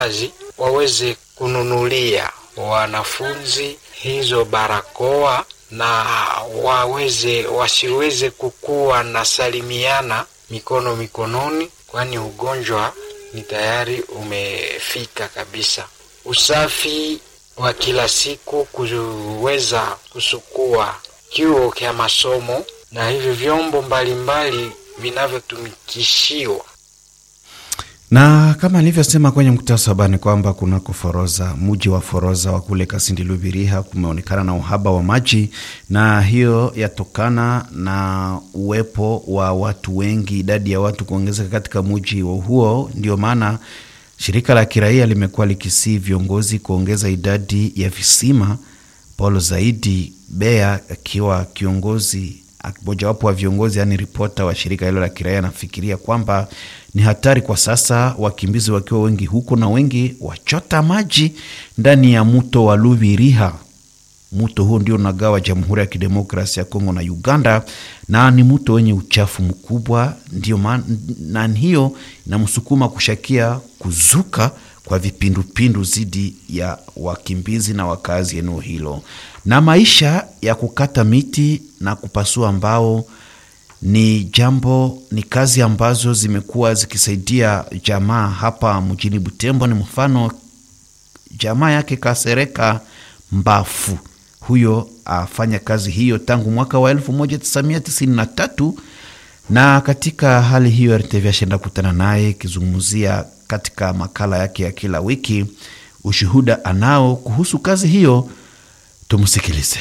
kazi waweze kununulia wanafunzi hizo barakoa na waweze wasiweze kukuwa na salimiana mikono mikononi, kwani ugonjwa ni tayari umefika kabisa. Usafi wa kila siku, kuweza kusukua kiuo kya masomo na hivyo vyombo mbalimbali vinavyotumikishiwa na kama nilivyosema kwenye mktasaba ni kwamba kunako Foroza, mji wa Foroza wa kule Kasindi Lubiriha, kumeonekana na uhaba wa maji, na hiyo yatokana na uwepo wa watu wengi, idadi ya watu kuongezeka katika mji huo. Ndio maana shirika la kiraia limekuwa likisii viongozi kuongeza idadi ya visima. Paulo Zaidi Bea akiwa kiongozi mojawapo wa viongozi yaani ripota wa shirika hilo la kiraia anafikiria kwamba ni hatari kwa sasa, wakimbizi wakiwa wengi huko na wengi wachota maji ndani ya mto wa Lubiriha. Mto huo ndio unagawa Jamhuri ya Kidemokrasia ya Kongo na Uganda, na ni mto wenye uchafu mkubwa, ndio maana hiyo inamsukuma kushakia kuzuka kwa vipindupindu dhidi ya wakimbizi na wakazi eneo hilo. Na maisha ya kukata miti na kupasua mbao ni jambo, ni kazi ambazo zimekuwa zikisaidia jamaa hapa mjini Butembo. Ni mfano jamaa yake Kasereka Mbafu, huyo afanya kazi hiyo tangu mwaka wa 1993 na katika hali hiyo RTV ashenda kutana naye ikizungumzia katika makala yake ya kila wiki ushuhuda anao kuhusu kazi hiyo. Tumsikilize.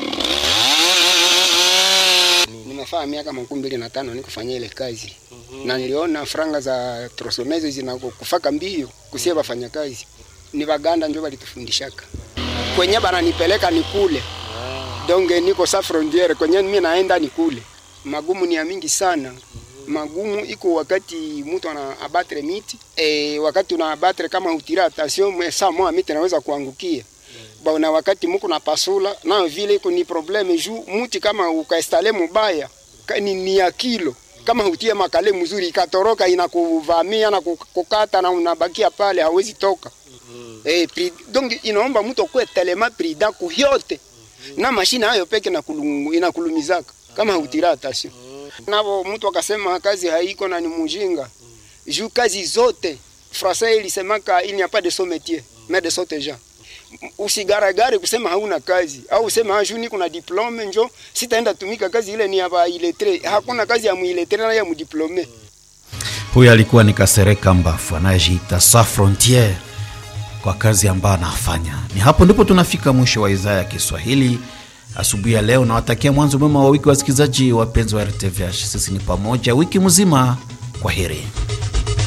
Nimefanya miaka makumi mbili na tano nikufanya ile kazi mm -hmm. na niliona franga za trosomezo zinakufaka mbio kusie bafanya kazi ni Baganda njo balitufundishaka kwenye bananipeleka ni kule donge niko sa frontiere kwenye mimi naenda ni kule magumu ni ya mingi sana magumu iko wakati mtu ana abatre miti e, wakati una abatre kama utira attention saa moja miti naweza kuangukia ba na wakati muko na pasula na vile iko ni probleme juu muti kama ukaestale mubaya ni, ni ya kilo kama utie makale mzuri ikatoroka inakuvamia na kukata na unabakia pale hawezi toka mm -hmm. eh, pri, donc inaomba mtu kwa telema prida kuyote mm -hmm. na mashine hayo peke na kulum, inakulumizaka kama utira attention navo mtu akasema kazi haiko na ni mujinga juu kazi zote Francais ilisemaka il n'y a pas de son métier mais de son gens. Usigaragare kusema hauna kazi au usema ah, juu kuna diplome njo sitaenda tumika kazi ile ni ya iletre. Hakuna kazi ya muiletre na ya mudiplome. Huyo alikuwa ni Kasereka Mbafu anayejiita sa frontiere kwa kazi ambayo anafanya. Ni hapo ndipo tunafika mwisho wa idhaa ya Kiswahili asubuhi ya leo. Nawatakia mwanzo mwema wa wiki, wasikilizaji wapenzi wa RTVH. Sisi ni pamoja wiki mzima. Kwa heri.